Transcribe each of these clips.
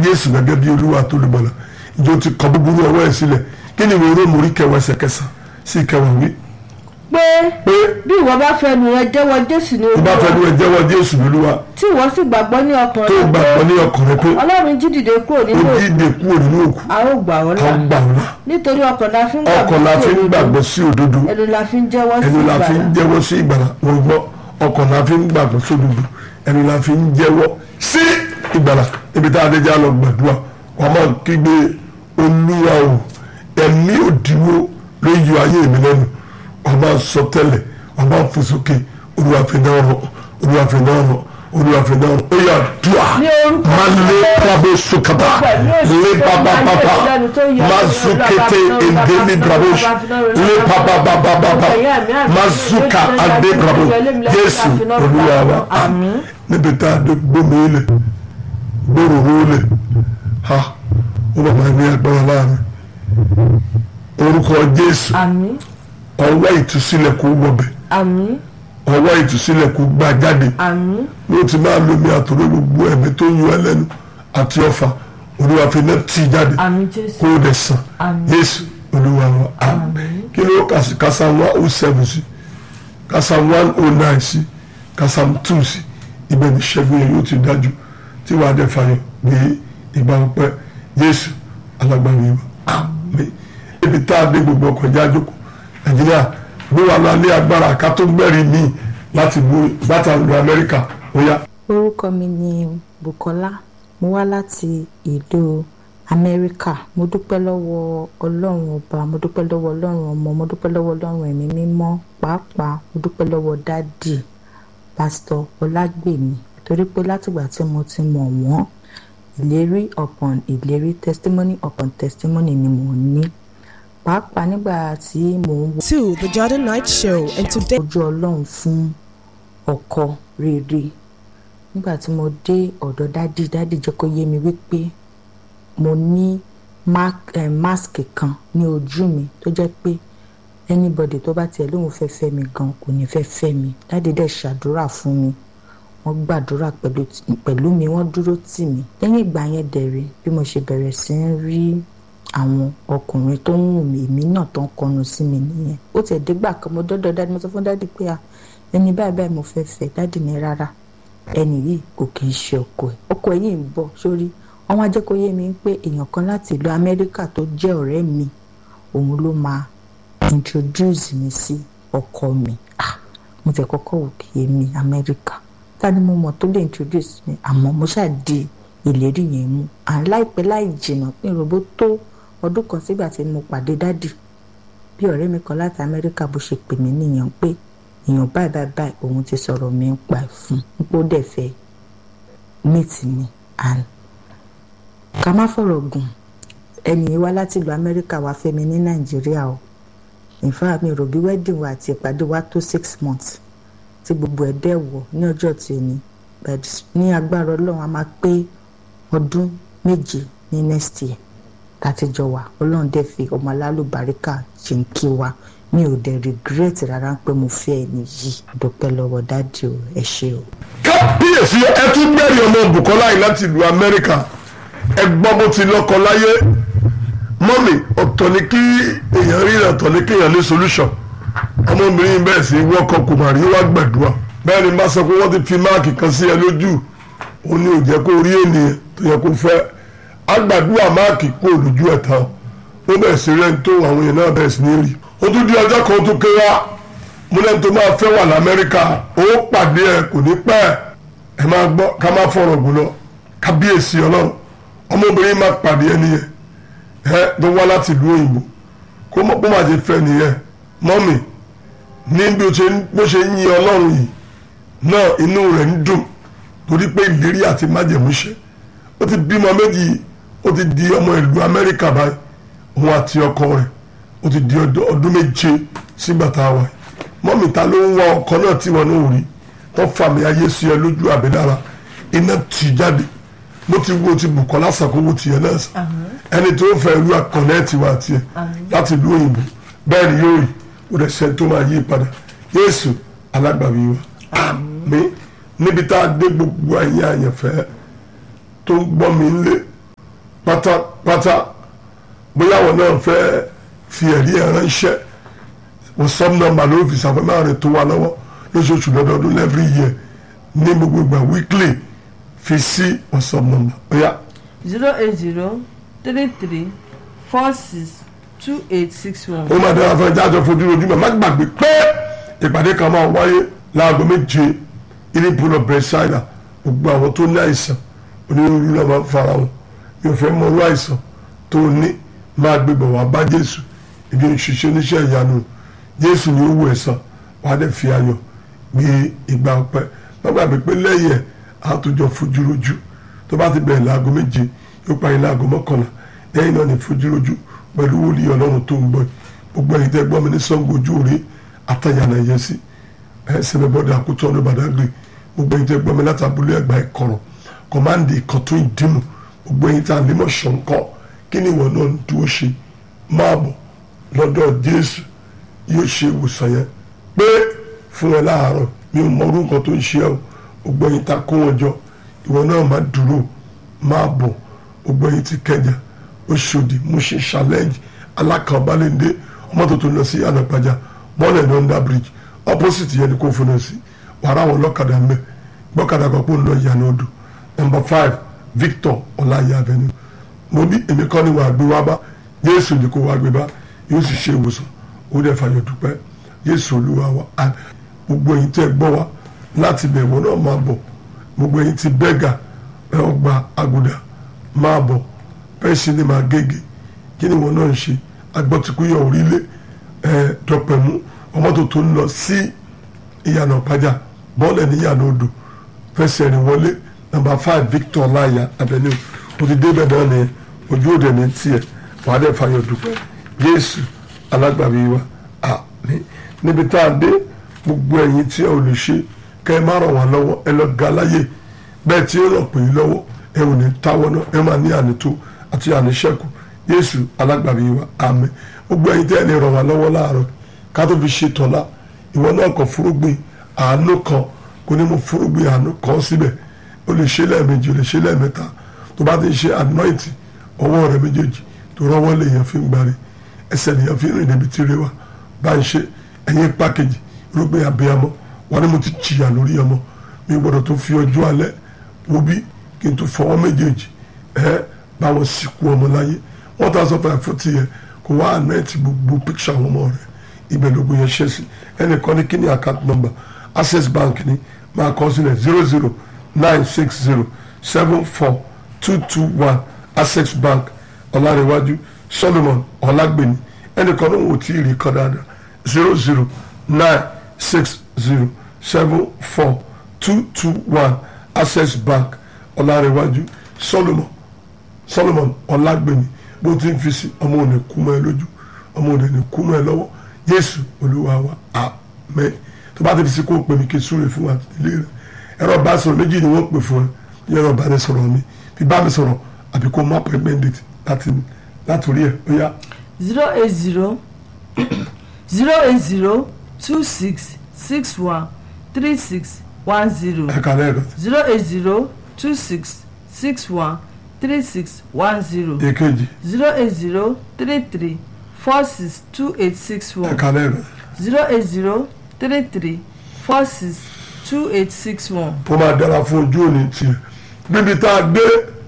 jésù gẹ́gẹ́ bí olúwa tó lè bọ̀lá ìjọ ti kọ búburú ọwọ́ ẹ̀ sílẹ̀ kí ni ìwé róòmù orí kẹwàá ẹsẹ̀ kẹsàn sí kẹwàá wí. pé pé bí ìwọ bá fẹnu rẹ jẹ́wọ́ jésù ní tó bá fẹ́ ní olúwa ẹ jẹ́wọ́ jésù lólúwa tí ìwọ sì gbàgbọ́ ní ọkàn tó rẹ gbàgbọ́ ní ọkàn rẹ pé ọlọ́run jí dìde kúrò ó nínú òkú dídè kúrò nínú òkú a ó gbà ọ́ là kan gbà wọn nítorí ọkàn la fi ń ọkàn la fi ń sí gbàgbọ́ sí òdodo òdodo ẹnu la fi ń jẹ́wọ́ sí ẹnu la fi ń ìgbàlà jẹ́wọ́ sí ìgbàlà wọn gbọ́ ọkàn la fi ń gbàgbọ́ sí òdodo ẹnu la fi ń jẹ́wọ́ sí ìgbàlà ibi tá a dé já lọ gbàdúrà wọn máa kígbe olúwa o ẹ̀mí òdiwọ́ ló yọ ayé mi lẹ́nu wọn máa sọ tẹ́lẹ̀ wọn máa fò sókè olúwa fi náà rọ olúwa fi náà rọ olúwa fi náà rọ ó yà dùà Ní orúkọ máa lé pàbó sùkàtà lé bàbà bàbà máa zùkété èdèmí bravo lé bàbà bàbà bàbà máa zùkà àdé bravo jésù olúwa wa Àmín. níbi tá a dé gbómi ilẹ̀ gbòòrò ilẹ̀ ha ó bàbá ní agbára láàrin orúkọ jésù àmín ọwọ́ ìtúsílẹ̀ kó wọbẹ̀ àmín ọwọ́ ìtúsílẹ̀ kó gbà jáde àmín ló ti máa lomi àtòrò gbogbo ẹ̀mí tó yọ ẹ lẹ́nu àti ọfà olúwa fi náà tì jáde àmín jésù kó o dẹ̀ sàn Àmín. yéésù olúwa wa àmín kí ló kà sí kásám one oh seven sí kásám one oh nine sí kásám two sí ibẹ̀ ní ṣẹ́gun yẹn yóò ti dájú tí wàá dẹ̀ fàyọ̀ ní ìgbà pẹ́ yéésù alágbára yìí wa àmín ibi tá a dé gbogbo ọkọ̀ ìjà àjòkò nàìjíríà ló wà lálẹ́ agbára ká tó gbẹ̀rí míì láti bu bàtà lu amẹ́ríkà ó yá. orúkọ mi ni bukola mo wá láti ìlú amẹ́ríkà mo dúpẹ́ lọ́wọ́ ọlọ́run ọba mo dúpẹ́ lọ́wọ́ ọlọ́run ọmọ mo dúpẹ́ lọ́wọ́ ọlọ́run ẹ̀mí mímọ́ pàápàá mo dúpẹ́ lọ́wọ́ dádì pásítọ̀ ọlágbèmí torí pé látìgbà tí mo ti mọ̀ wọ́n ìlérí upon ìlérí testimony upon testimony ni mo ní pàápàá nígbà tí mò ń wo to the Jordan Night Show, and today ojú ọlọ́run fún ọkọ rere nígbà tí mo dé ọ̀dọ̀ dádì dádì jẹ́ kó yé mi wípé mo ní mark- eh, mask kan ní ojú mi tó jẹ́ pé anybody tó bá tiẹ̀ lóun fẹ́ fẹ́ mi gan kò ní fẹ́ fẹ́ mi dádì dẹ̀ ṣàdúrà fún mi wọ́n gbàdúrà pẹ̀lú pẹ̀lú mi wọ́n dúró tì mí lẹ́yìn ìgbà yẹn dẹ̀rẹ̀ bí mo ṣe bẹ̀rẹ̀ sí ń rí àwọn ọkùnrin tó ń wù mí èmi náà tó ń kọnu sí mi nìyẹn ó tiẹ̀ dégbà kan mo dọ́dọ̀ dádì mo sọ fún dádì pé à ẹni báyìí báyìí mo fẹ́ fẹ́ dádì ní rárá ẹni yìí kò kì í ṣe ọkọ ẹ̀ ọkọ ẹ̀ yìí ń bọ̀ sórí àwọn ajẹ́kọ̀ọ́yé mi ń pé èèyàn kan láti ìlú amẹ́ríkà tó jẹ́ ọ̀rẹ́ mi òun ló máa introduce mi sí ọkọ mi ah mo tẹ̀ kọ́kọ́ wò kí èmi amẹ́ríkà ta ni mo mọ̀ tó lè introduce mi àmọ́ mo ṣáà di ìlérí yẹn mú à ń láìpẹ́ láì jìnnà pé ìròbó tó ọdún kan sígbà tí mo pàdé dádì bí ọ̀rẹ́ mi kan láti amẹ́ríkà bó ṣe pè mí nìyẹn pé èèyàn báyìí báyìí báyìí òun ti sọ̀rọ̀ mi ń pa ẹ̀ fún un pé ó dẹ̀ fẹ́ meet mi and ká má fọ̀rọ̀ gùn ẹnì yìí wá láti ìlú amẹ́ríkà wá fẹ́ mi ní nàìjíríà o in fact mi rò bí wedding wa àti ìpàdé wa tó six months tí gbogbo ẹ̀ dẹ̀ wọ̀ ní ọjọ́ tí o ní but ní agbára ọlọ́run a máa pé ọdún méje ní next year láti jọ wà ọlọ́run dẹ̀ fi ọmọ alálùbáríkà ṣe ń kí wa mi ò dẹ̀ regret rárá pé mo fẹ́ ẹni yìí dúpẹ́ lọ́wọ́ dáàdì o ẹ ṣé o. kábíyèsí ẹ tún gbẹ̀rì ọmọ Bùkọ́lá yìí láti ìlú Amẹ́ríkà ẹ gbọ́ bó ti lọ́kọ láyé mọ́mì ọ̀tọ̀ ni kí èèyàn rí ọ̀tọ̀ ni kéèyàn ní solution ọmọbìnrin bẹ́ẹ̀ sì wọ́kọ̀ kò mà rí wá gbàdúrà bẹ́ẹ̀ ni bá sọ pé wọ́n ti fi máàkì kan sí ẹ lójú òun ni ò jẹ́ kó rí ènìyàn tó yẹ kó fẹ́ agbàdúrà máàkì kó lójú ẹ̀ tán ó bẹ̀rẹ̀ sí rẹ̀ ń tó àwọn èèyàn náà bẹ̀rẹ̀ sí ní rí ó tún di ọjọ́ kan tó ké wá mo lẹ́nu tó máa fẹ́ wà lamẹ́ríkà ó pàdé ẹ kò ní pẹ́ ẹ máa gbọ́ ká má fọ̀rọ̀ gùn lọ kábíyèsí ọlọ́run ọmọbìnrin máa pàdé ẹni yẹn ẹ tó wá láti ìlú òyìnbó kó mọ̀ kó má ṣe fẹ́ nìyẹn mọ́mì ní bí ó ṣe bó ṣe ń yin ọlọ́run yìí náà inú rẹ̀ ń dùn torí pé ìlérí àti májẹ̀mú ṣe ó ti bímọ méjì ó ti di ọmọ ìlú amẹ́ríkà báyìí òun àti ọkọ rẹ̀ ó ti di ọdún ọdún méje sígbà tá a wà yìí mọ́mì ta ló ń wá ọkọ náà tí wọn náà rí tó fàmì ayé sí ẹ lójú àbẹ̀dára iná tì jáde bó ti wo ti Bùkọ́lá sàkówó tiẹ̀ náà sàn ẹni tó fẹ́ ìlú àkànnẹ́ẹ̀tì wa tiẹ̀ láti ìlú òyìnbó bẹ́ẹ̀ ni yóò rí ó dẹ̀ ṣe tó máa yí padà Jésù alágbàwí wa àmín níbi tá a dé gbogbo ẹ̀yin àyànfẹ́ tó ń gbọ́ mi ńlé pátápátá bóyá wọn náà fẹ́ fi ẹ̀rí ẹ̀ ránṣẹ́ whatsapp number ló fi ṣàfẹ́mọ́ rẹ̀ tó wà lọ́wọ́ lóṣooṣù lọ́dọọdún every year ní gbogbo ìgbà weekly fi sí whatsapp number bóyá zero eight zero three three four six two eight six one. ó máa dára fún ẹjẹ́ àjọ fojú ojúmọ́ má gbàgbé pé ìpàdé kan máa wáyé láago méje ilé ìpolọ bẹ̀rẹ̀sáìdà gbogbo àwọn tó ní àìsàn onírúurú náà máa ń fara wọn mi ò fẹ́ mọ irú àìsàn tó ní máa gbébọ̀ wá bá jésù ibi òṣìṣẹ́ oníṣẹ́ ìyanu jésù ni ó wù ẹ̀san wà á dẹ̀ fi ayọ̀ gbé ìgbà ọpẹ́ má gbàgbé pé lẹ́yìn ẹ̀ á tó jọ fojú rojú tó bá ti bẹ̀rẹ̀ láago méje yóò parí láago mọ́kànlá lẹ́yìn náà ní fojú rojú pẹ̀lú wòlíì ọlọ́run tó ń gbọ́ yìí gbogbo ẹ̀yin tẹ́ gbọ́ mi ní sango ojú òre àtàyànà ẹ̀yẹ sí ẹ̀sẹ̀mẹ̀ bọ́dà àkútọ́ ọ̀nà bàdágbé gbogbo ẹ̀yin tẹ́ gbọ́ mi láti abúlé ẹ̀gbá ẹ̀kọ́rọ̀ kọ̀máǹdì ìkọ̀tún ìdìmú gbogbo ẹ̀yin tá a lè mọ̀ ṣọ̀ǹkọ́ kí ni ìwọ náà ń dúró ṣe máa bọ̀ lọ́dọ̀ jésù yóò ṣe ìwòsàn yẹn pé fún ẹ láàárọ̀ mi ò mọ orúkọ tó ń ṣe ẹ o gbogbo ẹ̀yin tá a kó wọn jọ ìwọ náà máa dúró máa bọ̀ gbogbo ẹ̀yin ti kẹjà oṣòdì Mushin challenge alákànbalẹ̀ndé ọmọ tuntun lọ sí ànàpàjà bọ́ọ̀lù ní under bridge opposite yẹn ni kò fún un sí wàrà àwọn ọlọ́kadà mẹ́ gbọ́kadà kan kó ń lọ ìyànà odò number five Victor ọláyé avenue mo ní èmi kọ́ ni wàá gbé wá bá Jésù ni kò wá gbé bá yóò sì ṣe ìwòsàn ó dẹ̀ fàyọ̀ dúpẹ́ Jésù olúwa wa á gbogbo ẹ̀yin tẹ́ gbọ́ wa láti bẹ̀ wọ́n náà máa bọ̀ gbogbo ẹ̀yin ti bẹ́gà ẹ̀ ọgbà àgùdà máa bọ̀ bẹ́ẹ̀ sì ni màá gègé kí ni wọn náà ń ṣe agbọ́tikúyọ̀ orílẹ̀ ẹ̀ dọ̀pẹ̀mú ọmọ tó tó ń lọ sí ìyànà pàjá bọ́ọ̀lù ní ìyànà odò fẹsẹ̀ rìn wọlé nàmbà five Victor láyà avenue o ti débẹ̀ náà ni ojú òde ní tiẹ̀ wàá dẹ̀ fàyọ̀ dúpẹ́ Jésù alágbàbí wa àmín níbi tá a dé gbogbo ẹ̀yin tí ẹ ò lè ṣe kẹ́ ẹ má ràn wá lọ́wọ́ ẹ lọ ga láyè bẹ́ẹ̀ tí ó ràn pè é lọ́wọ́ ẹ ò ní táwọ́ náà ẹ máa ní ànító àti àníṣẹ́kù Jésù alágbàbí wa àmín gbogbo ẹ̀yin tẹ́ ẹ lè ràn wá lọ́wọ́ láàárọ̀ ká tó fi ṣe tọ́lá ìwọ náà kọ fúrúgbìn àánú kan kò ní mo fúrúgbìn àánú kan síbẹ̀ o lè ṣe lẹ́ẹ̀mejì o lè ṣe lẹ́ẹ̀mẹ́ta tó bá ti ṣe anointing ọwọ́ rẹ méjèèjì tó rọ́wọ́ lèèyàn fi ń gbárí ẹsẹ̀ lèèyàn fi ń rìn débi tí ire wa bá ń ṣe ẹ̀yìn pákéjì irúgbìn abiyamọ wọn ni mo ti jìyà lórí ọmọ mi gbọ́dọ̀ tó fi ọjọ́ alẹ́ wo bí kí n tó fọwọ́ méjèèjì ẹ báwọn sìnkú ọmọ láyé one thousand five forty yẹn kò wá anointing gbogbo picture àwọn ọmọ rẹ ibẹ̀ lógún yẹn ṣe sí ẹnìkan ní kí ni account number access bank ni máa kọ sílẹ̀ zero zero nine six zero seven four two two one access bank ọ̀làríwájú solomon ọ̀làgbèmí ẹnìkan ní wò tí ì rí kan dáadáa zero zero nine six zero seven four two two one access bank ọ̀làríwájú solomon solomon ọ̀làgbèmí bó ti ń fi sí ọmọ òní kú mọ́ ẹ lójú ọmọ òní ní kú mọ́ ẹ lọ́wọ́ yéésù olúwa wa àmín tó bá ti fi sí kó o pè mí kí n súre fún wa ilé rẹ ẹ̀rọ ìbánisọ̀rọ̀ méjì ni wọ́n pè fún ẹ ní ẹ̀rọ ìbánisọ̀rọ̀ mi fi bá mi sọ̀rọ̀ àbí kó má pẹ́ mẹ́ndẹ̀tì láti látòrí ẹ̀ ó yá. zero eight zero zero eight zero two six six one three six one zero ẹ̀ka lẹ́ẹ̀kan zero eight zero two six six one three six one zero èkejì zero eight zero three three four six two eight six one ẹ̀ka lẹ́ẹ̀kan zero eight zero three three four six two eight six one. kó máa dára fún ojú òní tiẹ̀ níbi tá a gbé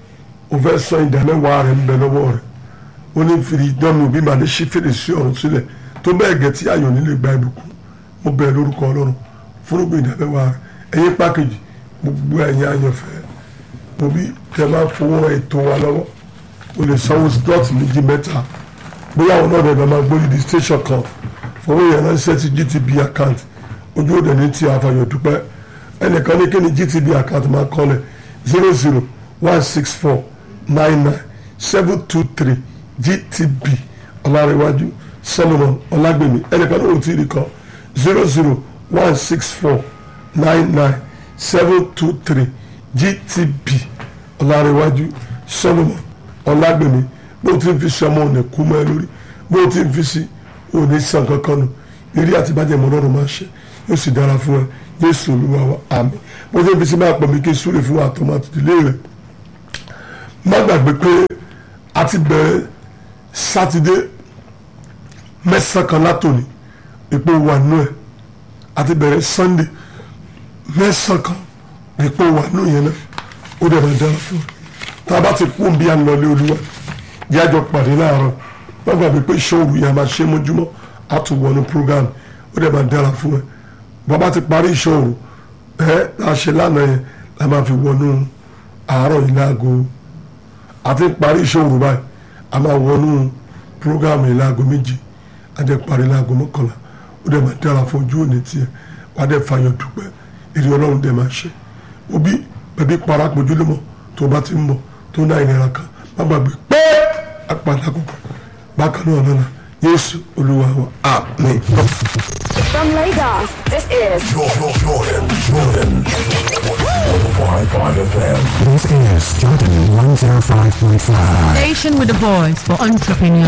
o fẹ́ sọ ìdámẹ́wàá rẹ̀ ń bẹ lọ́wọ́ rẹ̀ ó ní fìdí dánmi òbí màá ní ṣí fèrèsé ọ̀run sílẹ̀ tó bẹ́ẹ̀ gẹ̀ tí ayọ̀ nílé gba ìbùkún mo bẹ̀ lórúkọ ọlọ́run fúrúgbìn ìdámẹ́wàá rẹ̀ ẹ̀yìn pákéjì gbogbo ẹ̀yìn ayọ̀fẹ́ mo bí tẹ máa fowó rẹ̀ ètò wa lọ́wọ́ o lè sanwó dọ́ọ̀tì méjì mẹ́ta bóyá àwọn náà dẹ̀ máa gbórí di station kan fowó yẹn ránṣẹ́ sí GTB account ojú òde ní ti àfàyọ̀ dúpẹ́ ẹnìkan ní kí ni GTB account máa kọ́lẹ̀ zero zero one six four nine nine seven two three GTB ọ̀làrẹ̀wájú Solomon ọ̀làgbèmí ẹnìkan ní òtí ìrìkọ́ zero zero one six four nine nine seven two three GTB ọ̀làrẹ̀wájú Solomon ọ̀làgbèmí bó ti ń fi sí ọmọ òní kú mọ́ ẹ lórí bó ti ń fi sí òní sàn kankan nù eré àti bàjẹ́ mọ́ lọ́rùn máa ṣe yóò sì dára fún ẹ Jésù Olúwa wa àmín bó ti ń fi sí máa pọ̀ mí kí n súre fún àtọmọ àtìdílé rẹ̀ má gbàgbé pé àti bẹ̀rẹ̀ sátidé mẹ́sàn-án kan látòní ipò wà nù ẹ̀ àti bẹ̀rẹ̀ sannde mẹ́sàn-án kan ipò wà nù yẹn náà ó dẹ̀ máa dára fún ẹ tá a bá ti kú bí a ń lọlé olúwa yájọ pàdé láàárọ̀ wọ́n gbàgbé pé ṣọ́ọ̀rù yẹn a máa ṣe mójúmọ́ a tún wọnú program ó dẹ̀ máa dára fún ẹ bàbá ti parí ìṣòro ẹ la ṣe lánàá yẹn la máa fi wọnú àárọ̀ yìí láago àti parí ìṣòro báyìí a máa wọnú program yìí láago méjì a dẹ̀ parí láago mọ́kànlá ó dẹ̀ máa dára fún ojú òní tiẹ̀ wà á dẹ̀ fàyọ̀ dúpẹ́ èrè ọlọ́run dẹ̀ máa ṣe òbí bẹ̀bí parapọ̀ ojúlọ́mọ tó bá ti ń bọ̀ tó náà ìnira kan má gbàgbé pé apàdé àkókò bákan náà lọ́la yéésù olúwa wa àmín. From Lagos, this is Jordan, Jordan, Jordan. 105.5 FM. This is Jordan 105.5. Station with a voice for entrepreneurs.